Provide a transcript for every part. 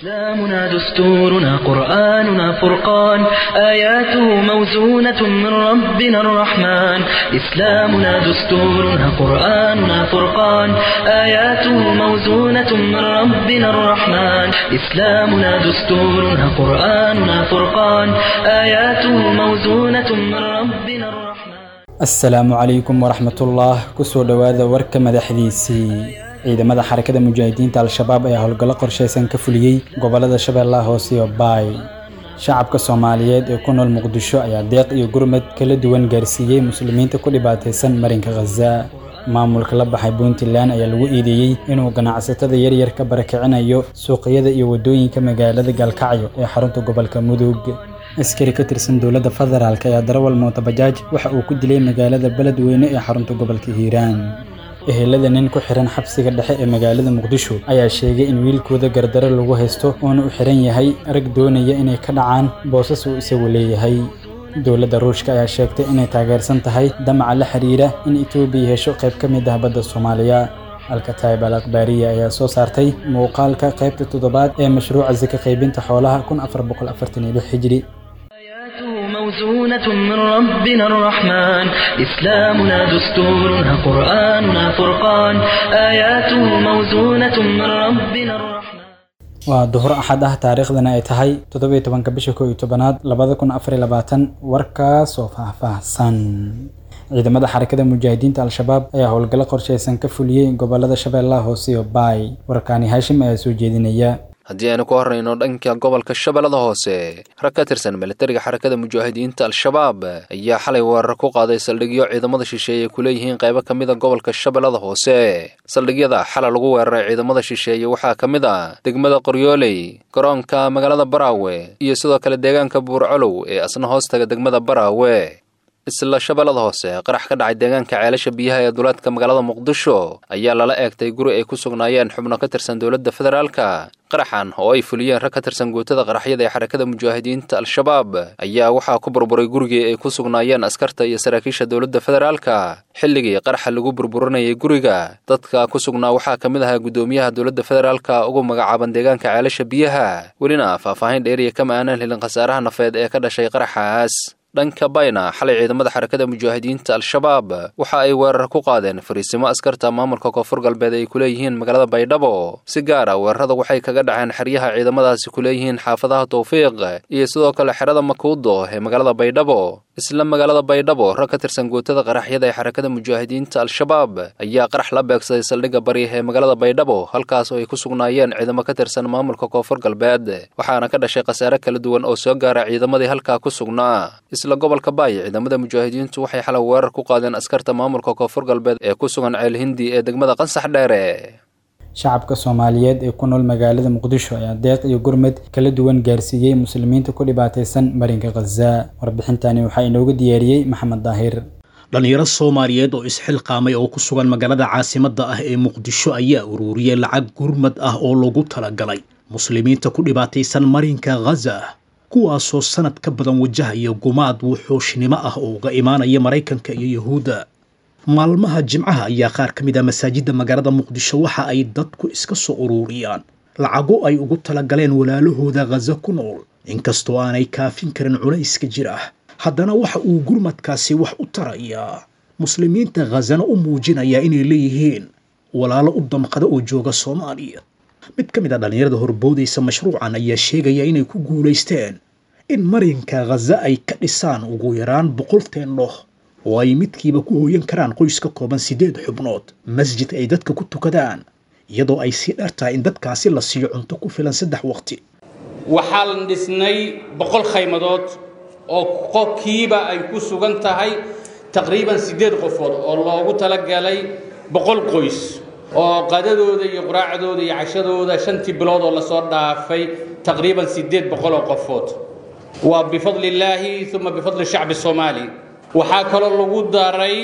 إسلامنا دستورنا قرآننا فرقان آياته موزونة من ربنا الرحمن إسلامنا دستورنا قرآننا فرقان آياته موزونة من ربنا الرحمن إسلامنا دستورنا قرآننا فرقان آياته موزونة من ربنا الرحمن asalaamu calaykum waraxmatullah kusoo dhowaada warka madaxdiisii ciidamada xarakada mujaahidiinta al-shabaab ayaa howlgallo qorshaysan ka fuliyey gobolada shabeellaha hoose iyo baay shacabka soomaaliyeed ee ku nool muqdisho ayaa deeq iyo gurmad kala duwan gaarsiiyey muslimiinta ku dhibaataysan marinka khaza maamulka la baxay puntland ayaa lagu eedeeyey inuu ganacsatada yaryar ka barakicinayo suuqyada iyo waddooyinka magaalada gaalkacyo ee xarunta gobolka mudug askari ka tirsan dowladda federaalk ayaa darawal mootabajaaj waxa uu ku dilay magaalada beledweyne ee xarunta gobolka hiiraan ehelada nin ku xiran xabsiga dhexe ee magaalada muqdisho ayaa sheegay in wiilkooda gardaro lagu haysto uuna u xiran yahay rag doonaya inay ka dhacaan boosas uu isagu leeyahay dowladda ruushka ayaa sheegtay inay taageersan tahay damaca la xiriira in etoobiya hesho qayb ka mid ah badda soomaaliya alkataib al akhbaariya ayaa soo saartay muuqaalka qaybta toddobaad ee mashruuca saka qaybinta xoolaha kun afar boqol afartan iyo lix hijri آياته موزونة من ربنا الرحمن إسلامنا دستورنا قرآننا فرقان آياته موزونة من ربنا الرحمن waa duhur axad ah taariikhdana ay tahay toddobiyo tobanka bisha kow iyo tobanaad labada kun afar iyo labaatan warkaas oo faahfaahsan ciidamada xarakada mujaahidiinta al-shabaab ayaa howlgallo qorshaysan ka fuliyey gobolada shabeellaha hoose iyo baay warkaani haashim ayaa soo jeedinaya haddii aynu ku horrayno dhanka gobolka shabeellada hoose rag ka tirsan militariga xarakada mujaahidiinta al-shabaab ayaa xalay weerar ku qaaday saldhigyo ciidamada shisheeye ku leeyihiin qaybo ka mid a gobolka shabeellada hoose saldhigyada xalay lagu weeraray ciidamada shisheeye waxaa ka mid ah degmada qoryooley garoonka magaalada baraawe iyo sidoo kale deegaanka buurcolow ee asna hoostaga degmada baraawe isla shabeellada hoose qarax ka dhacay deegaanka ceelasha biyaha ee duleedka magaalada muqdisho ayaa lala eegtay guri ay ku sugnaayeen xubno ka tirsan dowladda federaalka qaraxan oo ay fuliyeen rag ka tirsan guutada qaraxyada ee xarakada mujaahidiinta al-shabaab ayaa waxaa ku burburay gurigii ay ku sugnaayeen askarta iyo saraakiisha dowladda federaalka xilligii qaraxa lagu burburinayay guriga dadka ku sugnaa waxaa ka mid ahaa guddoomiyaha dowladda federaalka ugu magacaaban deegaanka ceelasha biyaha welina faahfaahin dheeriya kama aanan helin khasaaraha nafeed ee ka dhashay qaraxaas dhanka bayna xalay ciidamada xarakada mujaahidiinta al-shabaab waxa ay weerar ku qaadeen fariisimo askarta maamulka koonfur galbeed ay ku leeyihiin magaalada baydhabo si gaar a weerarada waxay kaga dhaceen xeryaha ciidamadaasi ku leeyihiin xaafadaha tawfiiq iyo sidoo kale xerada makuudo ee magaalada baydhabo isla magaalada baydhabo rag ka tirsan guutada qaraxyada ee xarakada mujaahidiinta al-shabaab ayaa qarax la beegsaday saldhigga bari ee magaalada baydhabo halkaas oo ay ku sugnaayeen ciidamo ka tirsan maamulka koonfur galbeed waxaana ka dhashay khasaare kala duwan oo soo gaara ciidamadii halkaa ku sugnaa isla gobolka baay ciidamada mujaahidiintu waxay xalay weerar ku qaadeen askarta maamulka koonfur galbeed ee ku sugan ceel hindi ee degmada qansax dheere shacabka soomaaliyeed ee ku nool magaalada muqdisho ayaa deeq iyo gurmad kala duwan gaarsiiyey muslimiinta ku dhibaataysan marinka khaza warbixintani waxaa inoogu diyaariyey maxamed daahir dhallinyaro soomaaliyeed oo isxilqaamay oo ku sugan magaalada caasimadda ah ee muqdisho ayaa ururiyey lacag gurmad ah oo loogu talagalay muslimiinta ku dhibaataysan marinka khaza kuwaasoo sanad ka badan wajahaya gumaad wuxuushnimo ah oo uga imaanaya maraykanka iyo yuhuudda maalmaha jimcaha ayaa qaar ka mid ah masaajidda magaalada muqdisho waxa ay dadku iska soo ururiyaan lacago ay ugu talagaleen walaalahooda khaza ku nool inkastoo aanay kaafin karin culayska jira haddana waxa uu gurmadkaasi wax u tarayaa muslimiinta khazana u muujinayaa inay leeyihiin walaalo u damqada oo jooga soomaaliya mid ka mid a dhallinyarada horboodaysa mashruucan ayaa sheegaya inay ku guulaysteen in marinka khaza ay ka dhisaan ugu yaraan boqol teendhoh oo ay midkiiba ku hooyan karaan qoys ka kooban siddeed xubnood masjid ay dadka ku tukadaan iyadoo ay sii dheer tahay in dadkaasi la siiyo cunto ku filan saddex waqti waxaan dhisnay boqol khaymadood oo qofkiiba ay ku sugan tahay taqriiban siddeed qofood oo loogu talagalay boqol qoys oo qadadooda iyo quraacdooda iyo cashadooda shantii bilood oo lasoo dhaafay taqriiban siddeed boqol oo qofood waa bifadli illaahi uma bifadli shacbi soomaali waxaa kaloo lagu daray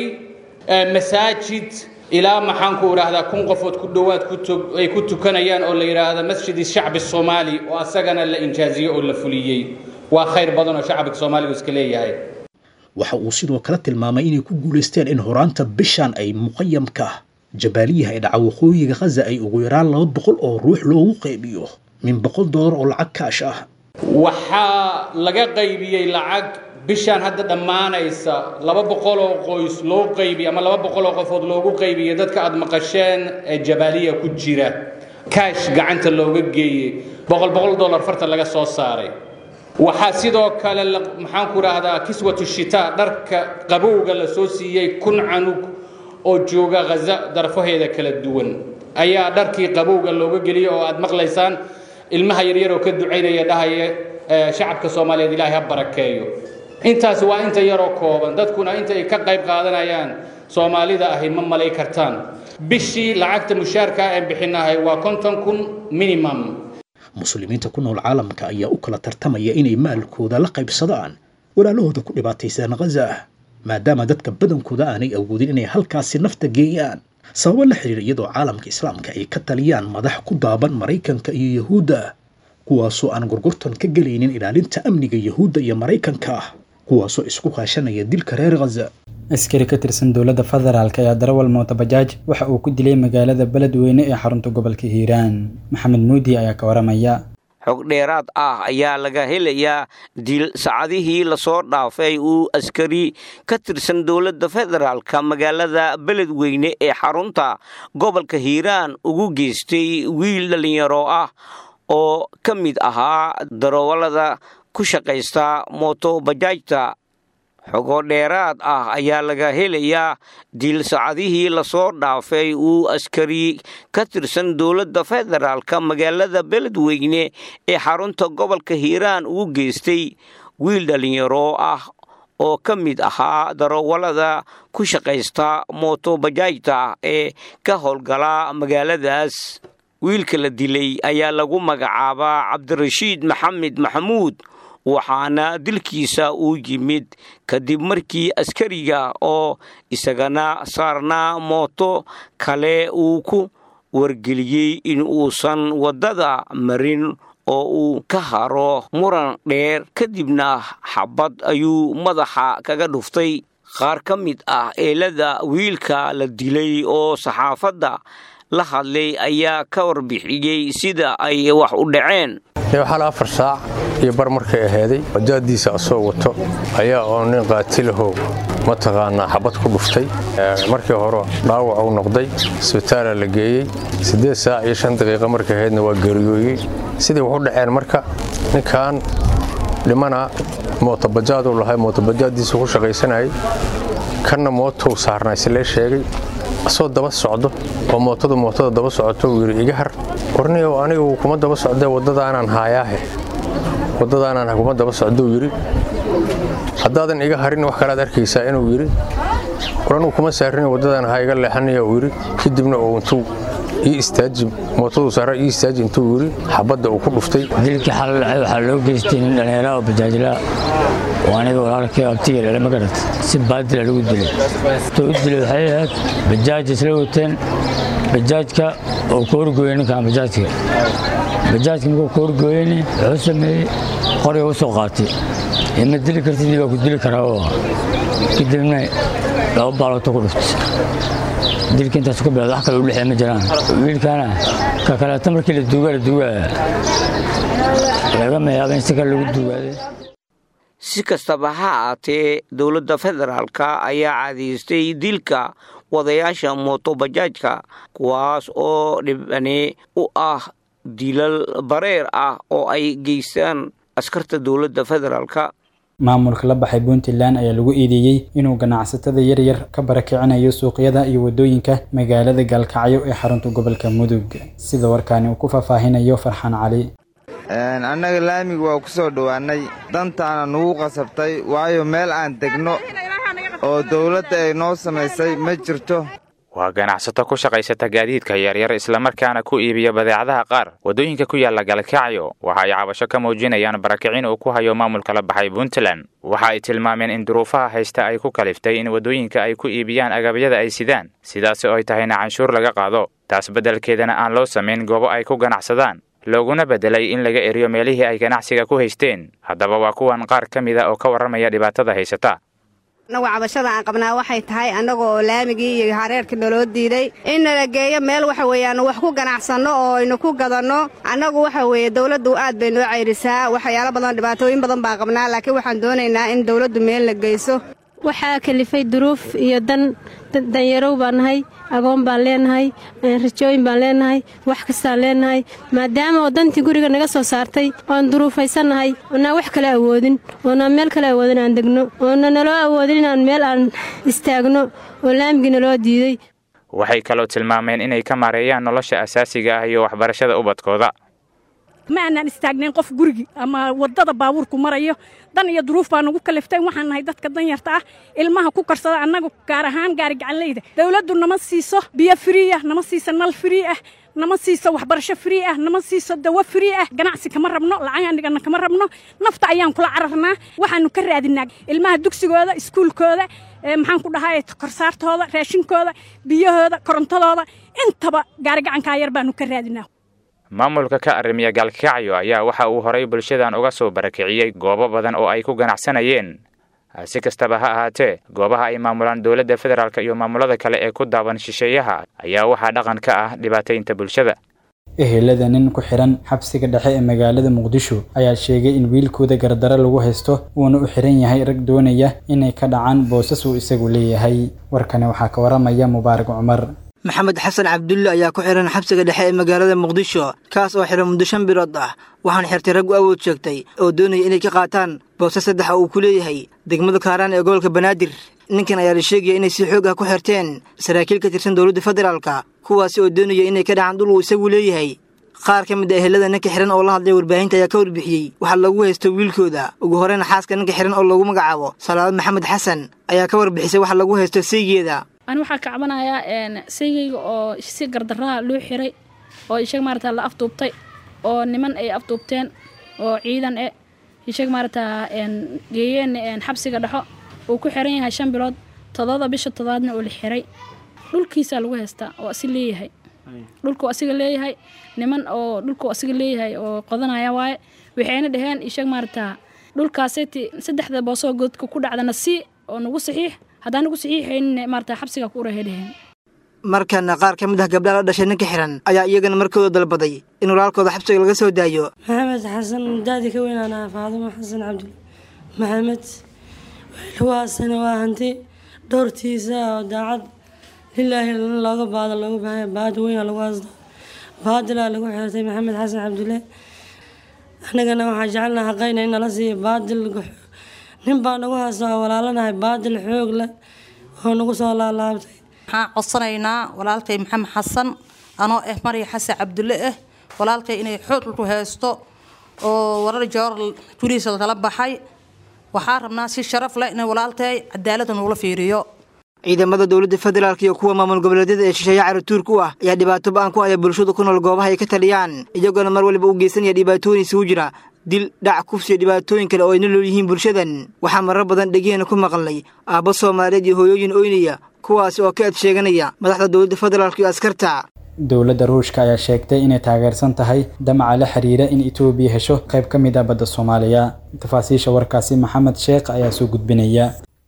masaajid ilaa maxaanku idhaahdaa kun qofood ku dhowaad ay ku tukanayaan oo la yidhaahda masjid shacbi soomaali oo asagana la injaaziyey oo la fuliyey waa khayr badan oo shacbiga soomaaligu iska leeyahay waxa uu sidoo kale tilmaamay inay ku guulaysteen in horaanta bishan ay muqayamka jabaaliyaha ee dhaca waqooyiga khaza ay ugu yaraan laba boqol oo ruux loogu qaybiyo min boqol doolar oo lacag kaash ah waxaa laga qaybiyey lacag bishaan hadda dhammaanaysa laba boqol oo qoys loo qaybiyey ama laba boqol oo qofood loogu qaybiyey dadka aad maqasheen ee jabaaliya ku jira kaash gacanta looga geeyey boqol boqol dollar farta laga soo saaray waxaa sidoo kale maxaan ku idhaahdaa kiswatu shitaa dharka qabowga la soo siiyey kun canug oo jooga ghaza darfaheeda kala duwan ayaa dharkii qabowga looga geliyey oo aad maqlaysaan ilmaha yaryar oo ka ducaynaya dhahaya shacabka soomaaliyeed ilaahay ha barakeeyo intaas waa inta yaroo kooban dadkuna inta ay ka qayb qaadanayaan soomaalida ahi ma malay kartaan bishii lacagta mushaarka aan bixinahay waa konton kun minimum muslimiinta ku nool caalamka ayaa u kala tartamaya inay maalkooda la qaybsadaan walaalahooda ku dhibaataysan ghaza maadaama dadka badankooda aanay awoodin inay halkaasi nafta geeyaan sababo la xiriira iyadoo caalamka islaamka ay ka taliyaan madax ku daaban maraykanka iyo yahuudda kuwaasoo aan gurgurtan ka gelaynin ilaalinta amniga yahuudda iyo maraykanka kuwaasoo isku kaashanaya dilka reer ghaza askari ka tirsan dowladda federaalk ayaa darawal mootobajaaj waxa uu ku dilay magaalada beledweyne ee xarunta gobolka hiiraan maxamed muudi ayaa ka waramaya xog dheeraad ah ayaa laga helayaa dil saacadihii lasoo dhaafay uu askari ka tirsan dowladda federaalka magaalada beledweyne ee xarunta gobolka hiiraan ugu geystay wiil dhallinyaro ah oo ka mid ahaa darawallada ku shaqaysta mootobajaajta xogo dheeraad ah ayaa laga helayaa dil saacadihii lasoo dhaafay uu askari ka tirsan dowladda federaalka magaalada beledweyne ee xarunta gobolka hiiraan ugu geystay wiil dhallinyaro ah oo ka mid ahaa darawallada ku shaqaysta mootobajaajta ee ka howlgala magaaladaas wiilka la dilay ayaa lagu magacaabaa cabdirashiid maxamed maxamuud waxaana dilkiisa uu yimid kadib markii askariga oo isagana saarnaa mooto kale uu ku wargeliyey in uusan waddada marin oo uu ka haro muran dheer kadibna xabad ayuu madaxa kaga dhuftay qaar ka mid ah eelada wiilka la dilay oo saxaafadda la hadlay ayaa ka warbixiyey sida ay wax u dhaceen xal afar saac iyo bar markay ahaaday bajaadiisa asoo wato ayaa oo nin qaatilahow mataqaanaa xabad ku dhuftay markii hore dhaawac uu noqday isbitaala la geeyey siddeed saac iyo shan daqiiqa markay ahaydna waa geeriyooyey sidii wax u dhaceen marka ninkan dhimana mootobajaaduu lahay mootobajaaddiisu ku shaqaysanayay kanna mootou saarnaa islee sheegay asoo daba socdo oo mootadu mootada daba socoto uu yidhi iga har warniyow anigu kuma daba socdee waddadaanaan haayaahe waddadaanaan kuma daba socdou yidhi haddaadan iga harin wax kalaad arkaysaa inuu yidhi war anugu kuma saarin waddadaan ha iga leexanaya uu yidhi kadibna uu intuu ii istaaji mootaduu saara ii istaaji intuu yidhi xabadda uu ku dhuftay dilkii xalal dhacay waxaa loo geystay nin dhallinyara oo bajaajlaa oo aniga walaalkay abtiga dhala ma garat si baadila lagu dilay tuu u dilay waxay ahayd bajaaj isla wateen bajaajka oo ka horgooyey ninkan bajaajka bajaajka markuu ka horgooyeyni wuxuu sameeyey qoriga u soo qaatay ima dili kartid waa ku dili karaa oo kadibna laba baaloota ku dhuftay dilka intaas ku bilowda wax kale u dhexee ma jiraan wiilkaana ka kaleeta markii la duugaa la duugaa lagama yaaba in si kale lagu duugaaday si kastaba ha aatee dowladda federaalka ayaa cadaystay dilka wadayaasha mootobajaajka kuwaas oo dhibani u ah dilal bareer ah oo ay geystaan askarta dowladda federaalka maamulka la baxay puntland ayaa lagu eedeeyey inuu ganacsatada yaryar ka barakicinayo suuqyada iyo waddooyinka magaalada gaalkacyo ee xarunta gobolka mudug sida warkaani uu ku faahfaahinayo farxaan cali annaga laamiga waa ku soo dhowaannay dantaana nugu qasabtay waayo meel aan degno oo dawladda ay noo samaysay ma jirto waa ganacsato ku shaqaysata gaadiidka yaryar islamarkaana ku iibiya badeecadaha qaar waddooyinka ku yaalla galkacyo waxa ay cabasho ka muujinayaan barakicin uu ku hayo maamulka la baxay puntland waxa ay tilmaameen in duruufaha haysta ay ku kaliftay in waddooyinka ay ku iibiyaan agabyada ay sidaan sidaasi oo ay tahayna canshuur laga qaado taas beddelkeedana aan loo samayn goobo ay ku ganacsadaan looguna beddelay in laga eriyo meelihii ay ganacsiga ku haysteen haddaba waa kuwan qaar ka mida oo ka warramaya dhibaatada haysata annagu cabashada aan qabnaa waxay tahay annaga oo laamigii iyo hareerkii naloo diiday in nala geeyo meel waxa weeye aanu wax ku ganacsanno oo aynu ku gadanno annagu waxa weeye dawladdu aad bay noo cayrisaa waxyaalo badan dhibaatooyin badan baa qabnaa laakiin waxaan doonaynaa in dawladdu meel la geyso waxaa kalifay duruuf iyo dan danyarow baan nahay agoon baan leenahay rajooyin baan leenahay wax kastaan leenahay maadaama oo dantii guriga naga soo saartay oan duruufaysannahay oonaan wax kale awoodin oonaan meel kale awoodin aan degno oona naloo awoodin inaan meel aan istaagno oo laamigii naloo diiday waxay kaloo tilmaameen inay ka maareeyaan nolosha asaasiga ah iyo waxbarashada ubadkooda ma aanaan istaagnayn qof gurigi ama waddada baabuurku marayo dan iyo duruuf baa nagu kaliftay waxaan nahay dadka danyarta ah ilmaha ku karsada annagu gaar ahaan gaari gacanleyda dawladdu nama siiso biyo frii ah nama siiso nal frii ah nama siiso waxbarasho frii ah nama siiso dawo frii ah ganacsi kama rabno lacag anigana kama rabno nafta ayaan kula cararnaa waxaanu ka raadinaa ilmaha dugsigooda iskuulkooda maxaan ku dhahay korsaartooda raashinkooda biyahooda korontadooda intaba gaari gacankaa yar baanu ka raadinaa maamulka ka arrimiya gaalkacyo ayaa waxa uu horay bulshadan uga soo barakiciyey goobo badan oo ay ku ganacsanayeen si kastaba ha ahaatee goobaha ay maamulaan dowladda federaalk iyo maamulada kale ee ku daaban shisheeyaha ayaa waxaa dhaqan ka ah dhibaataynta bulshada ehelada nin ku xiran xabsiga dhexe ee magaalada muqdisho ayaa sheegay in wiilkooda gardaro lagu haysto uuna u xiran yahay rag doonaya inay ka dhacaan boosas uu isagu leeyahay warkani waxaa ka waramaya mubaarak cumar maxamed xasan cabdulle ayaa ku xihan xabsiga dhexe ee magaalada muqdisho kaas oo xihan muddo shan bilood ah waxaana xirtay rag u awood sheegtay oo doonaya inay ka qaataan boose saddexa uu ku leeyahay degmada kaaraan ee gobolka banaadir ninkan ayaa la sheegaya inay si xoog ah ku xirteen saraakiil ka tirsan dowladda federaalka kuwaasi oo doonaya inay ka dhacaan dhul uu isagu leeyahay qaar ka mid a ehelada ninka xihan oo la hadlay warbaahinta ayaa ka warbixiyey waxaa lagu haysto wiilkooda ugu horeyna xaaska ninka xihan oo lagu magacaabo salaado maxamed xasan ayaa ka warbixisay waxa lagu haysto saygeeda ani waxaa ka cabanayaa saygayga oo si gardaraha loo xiray oo ishaga maarata la afduubtay oo niman ay afduubteen oo ciidan e ishaga maarata geeyeen xabsiga dhexo uu ku xiran yahay shan bilood todobada bisha todobaadna uu la xiray dhulkiisaa lagu haystaa oo asi leeyahay dhulkuu asiga leeyahay niman oo dhulkuu asiga leeyahay oo qodanaya waaye waxayna dhaheen ishaga maarata dhulkaaseti saddexda boosoo godka ku dhacdana sii oo nagu saxiix haddaan nagu saxiixaynin maarata xabsiga ku urahay dhaheen markana qaar ka mid ah gabdhaha la dhashay ninka xihan ayaa iyagana markooda dalbaday in walaalkooda xabsiga laga soo daayo maxamed xasan daadi ka weynaanaa faadumo xasan cabdul maxamed wiilwaasana waa hanti dhowrtiisa oo daacad lilaahi looga baado looga baahaya baadi weyna lagu haysto baadilaa lagu xirtay maxamed xasan cabdulle annagana waxaa jecelnaha haqayna in nala siiyo baadil nin baa nagu haysta oo walaalanahay baadil xoog leh oo nagu soo laalaabtay waxaan codsanaynaa walaalkay maxamed xasan anoo ah marya xasan cabdulle ah walaalkay inay xoog ku haysto oo warar joor gurihiisa kala baxay waxaa rabnaa si sharaf leh in walaalkay cadaalada nagula fiiriyo ciidamada dowladda federaalk iyo kuwa maamul goboleedyada ee shisheeye caratuurka u ah ayaa dhibaato ba-an ku haya bulshada ku nool goobaha ay ka taliyaan iyagoona mar waliba u geysanaya dhibaatooyin isugu jira dil dhac kufsi iyo dhibaatooyin kale oo ay nolol yihiin bulshadan waxaa marar badan dhegeheena ku maqalnay aabbo soomaaliyeed iyo hooyooyin oynaya kuwaasi oo ka ed sheeganaya madaxda dowladda federaalk iyo askarta dowladda ruushka ayaa sheegtay inay taageersan tahay damaca la xiriira in etoobiya hesho qayb ka mid ah badda soomaaliya tafaasiisha warkaasi maxamed sheekh ayaa soo gudbinaya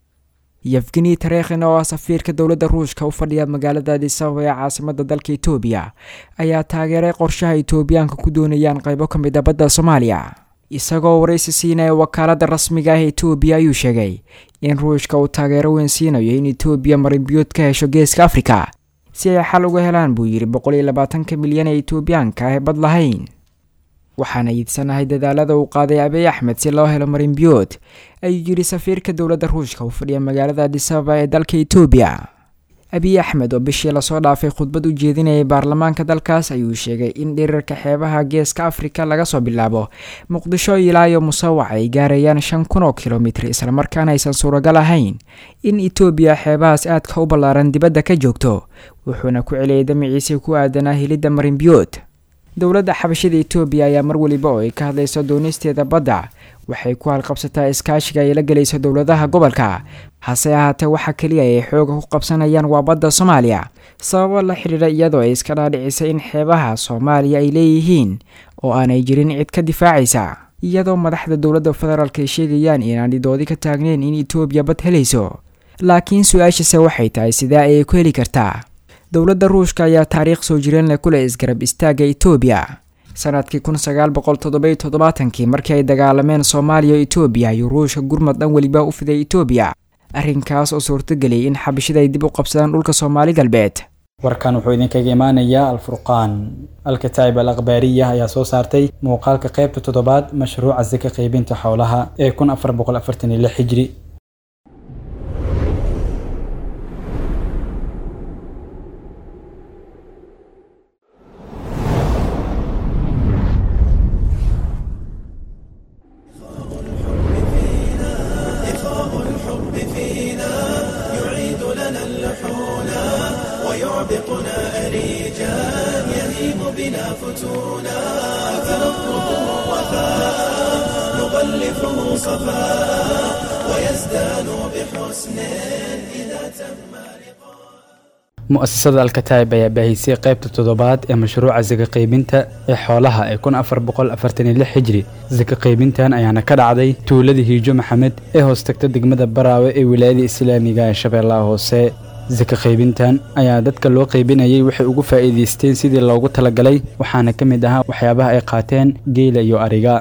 yefgeni tareekhin oo ah safiirka dowladda ruushka u fadhiya magaalada adisababa ee caasimada dalka etoobiya ayaa taageeray qorshaha etoobiyaanka ku doonayaan qaybo ka mid a badda soomaaliya isagoo waraysi siinaya wakaaladda rasmiga ah etoobiya ayuu sheegay in ruushka uu taageero weyn siinayo in etoobiya marinbiyood ka hesho geeska afrika si ay xal uga helaan buu yidhi boqol iyo labaatanka milyan ee etoobiyaanka ah ee bad lahayn waxaana iidsanahay dadaalada uu qaaday abiy axmed si loo helo marinbiyood ayuu yidhi safiirka dowladda ruushka u fadhiya magaalada adisababa ee dalka etoobiya abiy axmed oo bishii lasoo dhaafay khudbad u jeedinayay baarlamaanka dalkaas ayuu sheegay in dhirirka xeebaha geeska afrika laga soo bilaabo muqdisho ilaa iyo musawac ay gaarayaan shan kun oo kilomitir islamarkaana aysan suuragal ahayn in etoobiya xeebahaas aadka u ballaaran dibadda ka joogto wuxuuna ku celiyay damaciisii ku aadanaa helidda marinbiyood dowladda xabashada etoobiya ayaa mar weliba oo ay ka hadlayso doonisteeda badda waxay ku halqabsataa iskaashiga ay la gelayso dowladaha gobolka hase ahaatee waxa keliya ay xooga ku qabsanayaan waa badda soomaaliya sababo la xidhiidha iyadoo ay iska dhaadhicisay in xeebaha soomaaliya ay leeyihiin oo aanay jirin cid ka difaacaysa iyadoo madaxda dowladda federaalk ay sheegayaan inaan dhidoodi ka taagneyn in etoobiya bad helayso laakiin su-aashase waxay tahay sidee ayay ku heli kartaa dowladda ruushka ayaa taariikh soo jireen leh kule isgarab istaagga etoobiya sanadkii kun sagaal boqol toddoby toddobaatankii markii ay dagaalameen soomaaliya o etoobiya ayuu ruushka gurmad dhan weliba u fiday etoobiya arrinkaas oo suurtageliyay in xabashida ay dib u qabsadaan dhulka soomaali galbeed warkan wuxuu idinkaga imaanayaa alfurqaan alkataa'ib al akhbaariya ayaa soo saartay muuqaalka qaybta toddobaad mashruuca sika qaybinta xoolaha ee kun afar boqol afartan iyo lix hijri mu'asasada alkataa'ib ayaa baahisay qaybta toddobaad ee mashruuca sika qaybinta ee xoolaha ee kun afar boqol afartan iyo lix hijri sika qaybintan ayaana ka dhacday tuuladii hiijo maxamed ee hoos tagta degmada baraawe ee wilaayada islaamiga ee shabeellaha hoose sika qaybintan ayaa dadka loo qaybinayay waxay ugu faa'iidaysteen sidii loogu talagalay waxaana ka mid ahaa waxyaabaha ay qaateen geela iyo ariga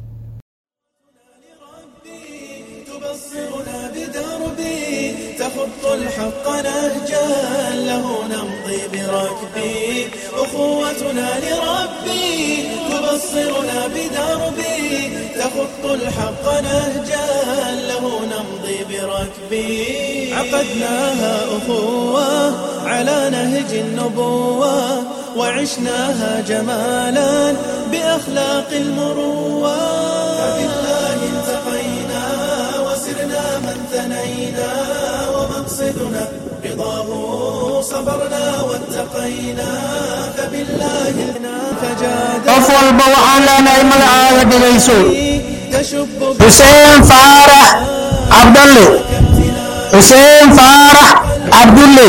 الحق نهجا له نمضي بركبي أخوتنا لربي تبصرنا بدربي تخط الحق نهجا له نمضي بركبي عقدناها أخوة على نهج النبوة وعشناها جمالا بأخلاق المروة فبالله التقينا وسرنا من ثنينا ومقصدنا رضاه صبرنا واتقينا فبالله qof walba waxaan leenahay magacaaga dhegayso xuseen faarax cabdalle xuseen faarax cabdulle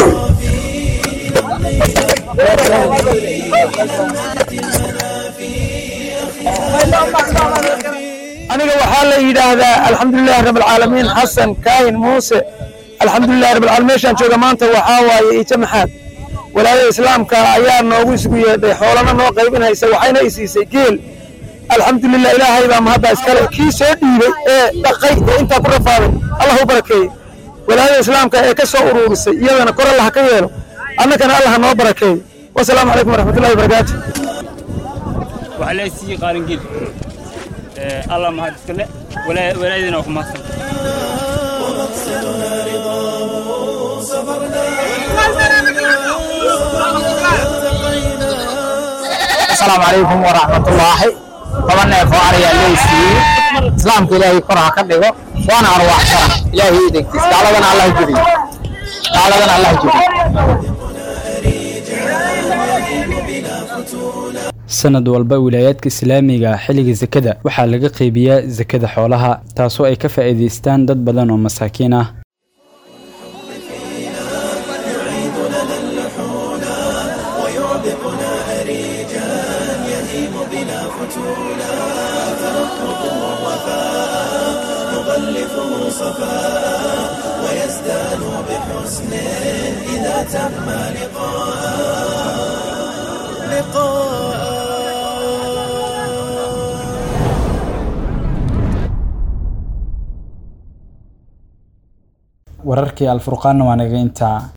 aniga waxaa la yidhaahdaa alxamdulilahi rab alcaalamiin xasan kaahin muuse alxamdulilahi rab alcaalamiin meeshaan jooga maanta waxaa waaye ijo maxaad walaayada islaamka ayaa noogu isugu yeedhay xoolana noo qaybinaysa waxayna i siisay geel alxamdulilah ilaahay baa mahadda iskale kii soo dhiibay ee dhaqay ee intaa ku rafaaday allah u barakeeye walaayada islaamka ee ka soo uruurisay iyadana kor allah ka yeelo annagana allah noo barakeeye wasalaamu calaykum waraxmatullahi wabarakaatu waxaa la siiyey qaalingeel allah mahad iskale walaayadina waa ku mahadsan asalaamu calaykum waraxmatullaahi toban neef oo ariyaa leysiiyey islaamka ilaahay kor ha ka dhigo waana arwaaxsana ilaahay idinkiis gaaladana allah jebiyo gaaladana allah jebiyo sanad walba wilaayaadka islaamiga xilliga sakada waxaa laga qaybiyaa sakada xoolaha taasoo ay ka faa'iidaystaan dad badan oo masaakiin ah wararkii alfurqaanna waa naga intaa